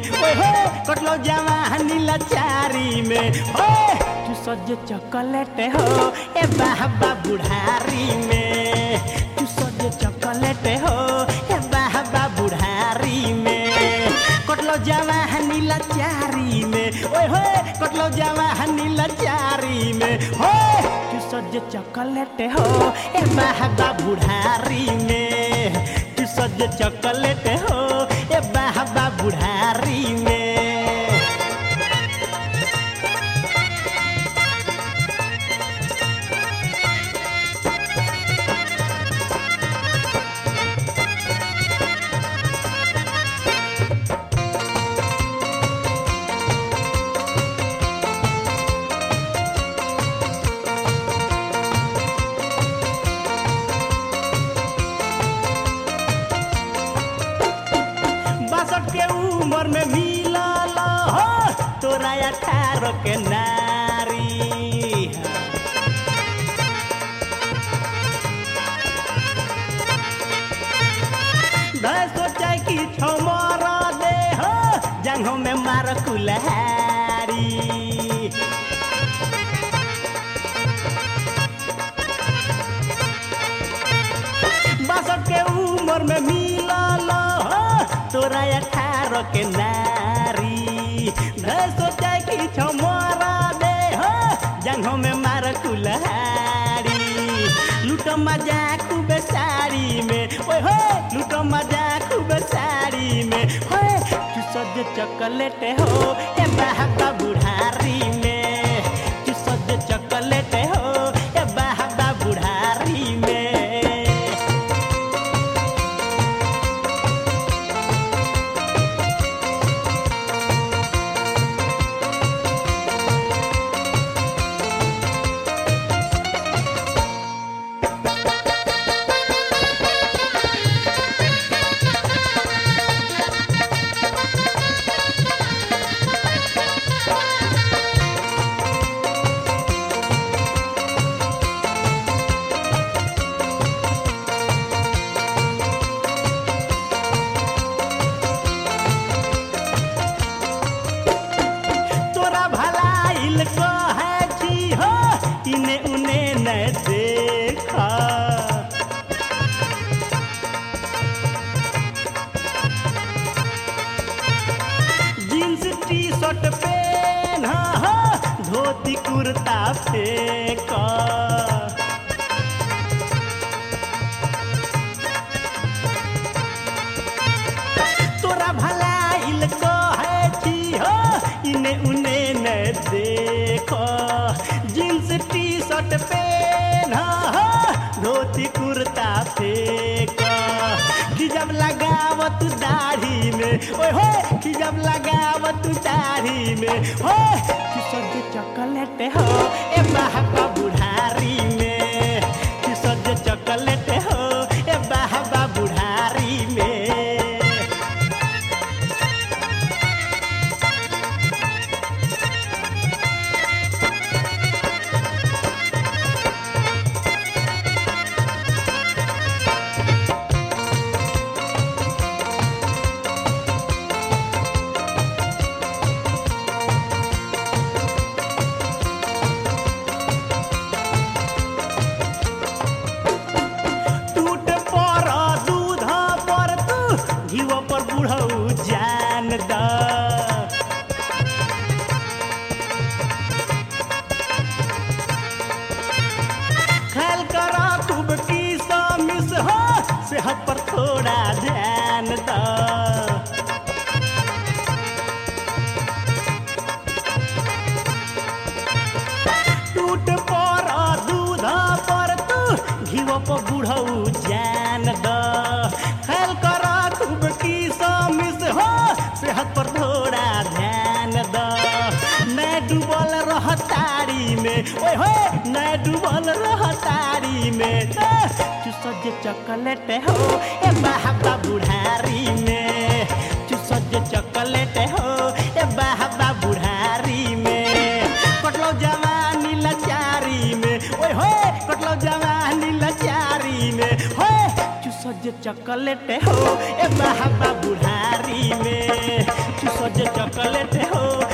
ओए हो कटलो जवानी लाचारी में हो तू सज चॉकलेट हो ए बाबा बुढ़ारी में तू सज चॉकलेट हो ए बाबा बुढ़ारी में कटलो जवानी लाचारी में ओए हो कटलो जवानी लाचारी में हो तू सज चॉकलेट हो ए बाबा बुढ़ारी में तू सज चॉकलेट हो ए बाबा बुढ़ारी में बासठ के उम्र में मिलल हो तोरा अठारह के नारी धय सोचा कि छमर दे हो जंघों में मार कुल्हारी बासठ के उम्र में मिलल हो तोरा अठारह के नारी धय सोचा कि छमरा दे हो जंघों में मार कुल्हारी लूट मजा खूब साड़ी में ओए हो लूट मजा खूब साड़ी में होए तू सज चॉकलेट हो ए बाबा बुढ़ारी में तू सज चॉकलेट हो ए बाबा बुढ़ारी में तोरा भलाइल कहे छी हो इने उने न देखा जींस टी शर्ट पेन हो धोती कुर्ता फेंका तोरा भलाइल कहे छी हो इने उने न देखो जींस टी शर्ट पेन हो धोती कुर्ता फेंक कि जब लगावत दाढ़ी में ओए हो कि जब लगावत दाढ़ी में हो कि सज चॉकलेट हो ए बाबा बुढ़ारी में कि सज चॉकलेट हो ए बाबा बुढ़ारी में टूट पर दूध पर तू घीव पर बुढ़ऊ जान द ख्याल कर खूब की मिस हो सेहत पर थोड़ा ध्यान द टूट पर दूध पर तू घीव पर बुढ़ऊ जान द ख्याल कर खूब की मिस हो सेहत पर थोड़ा ध्यान द मैं डूबल रह तारी में ओए हो मैं डूबल रह तारी में तू सज चॉकलेट हो ए बाबा बुढ़ारी में तू सज चॉकलेट हो ए बाबा बुढ़ारी में कटलो जवानी लाचारी में ओए होए कटलो जवानी लाचारी में होए तू सज जे चॉकलेट हो ए बाबा बुढ़ारी में चूसो जे चॉकलेट हो